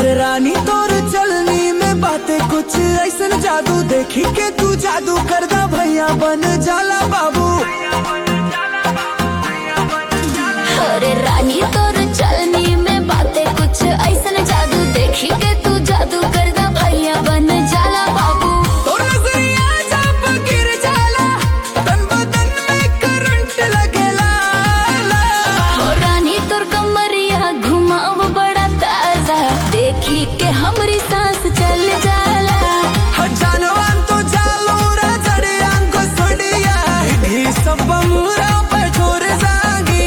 रानी तोर चलनी में बातें कुछ ऐसन जादू देखी के तू जादू कर दा भैया बन जाला बाबू अरे रानी तोर चलनी में बातें कुछ ऐसन जादू देखी के तू जादू कर दा भैया बन जाला बाबू तोर नजरिया जब गिर जाला तन बदन में करंट लगेला हो रानी तोर कमरिया घुमाव बड़ा ताजा देखी के हमरी सांस चल जाला जानवान तो जालो रा जड़ियां को सोडिया ही सब मुरा पे छोड़ जागी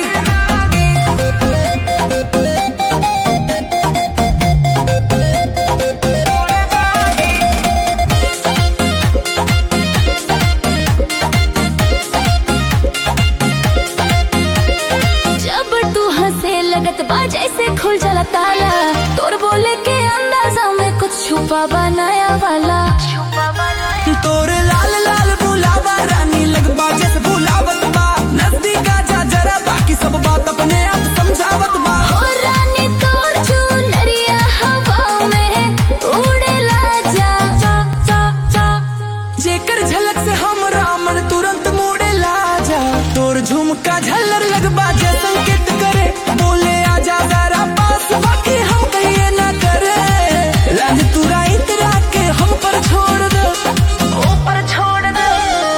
जब तू हंसे लगत बा जैसे खुल जाला ताला तोर बोले के अंदाजा में कुछ छुपा बनाया वाला तोरे लाल लाल बुलावा रानी लगबा जैसे बुलावत बा नजदीक आजा जरा बाकी सब बात अपने आप समझावत बा हो रानी तोर चुनरिया हवा में उड़ेला जा जा जा जा जेकर झलक से हम रामन तुरंत मुड़े ला जा तोर झुमका झल्लर लगबा जे संकेत करे बोले आजा जरा पास बाकी हम कहिए ना करे लाज तुरा इतरा के हम पर छोड़ दो ऊपर छोड़ दो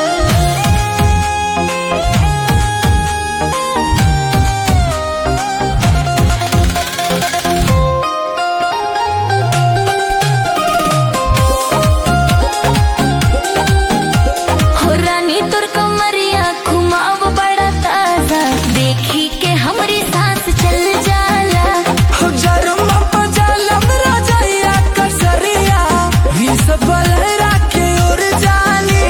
हो रानी तोर कमरिया घुमाव बड़ा ताजा देखी के हमरी सांस चल जाला जरमा पजालम राजैया कसरिया ही सब लहरा के उड़ जानी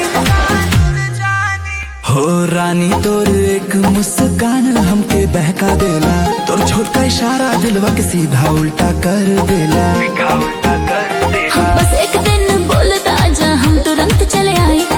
हो रानी तोर एक मुस्कान हमके बहका देला तोर छोटा इशारा दिलवा के सीधा उल्टा कर देला बस एक दिन बोल दा जा हम तुरंत चले आए